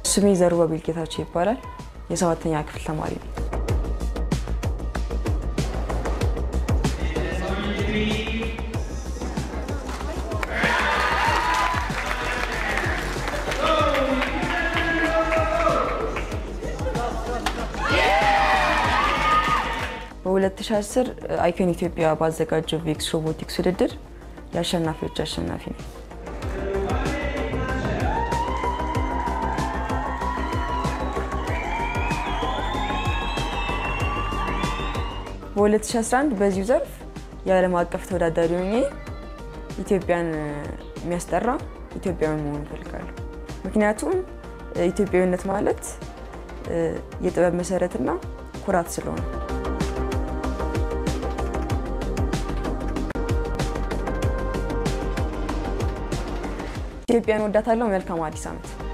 ስሜ ዘሩባቤል ጌታቸው ይባላል። የሰባተኛ ክፍል ተማሪ ነው። በ2010 አይኮን ኢትዮጵያ ባዘጋጀው ቪክስ ሮቦቲክስ ውድድር የአሸናፊዎች አሸናፊ ነው። በ2011 በዚሁ ዘርፍ የዓለም አቀፍ ተወዳዳሪ ሆኜ ኢትዮጵያን የሚያስጠራ ኢትዮጵያዊ መሆን እፈልጋለሁ። ምክንያቱም ኢትዮጵያዊነት ማለት የጥበብ መሰረትና ኩራት ስለሆነ ኢትዮጵያን ወዳታለሁ። መልካም አዲስ ዓመት።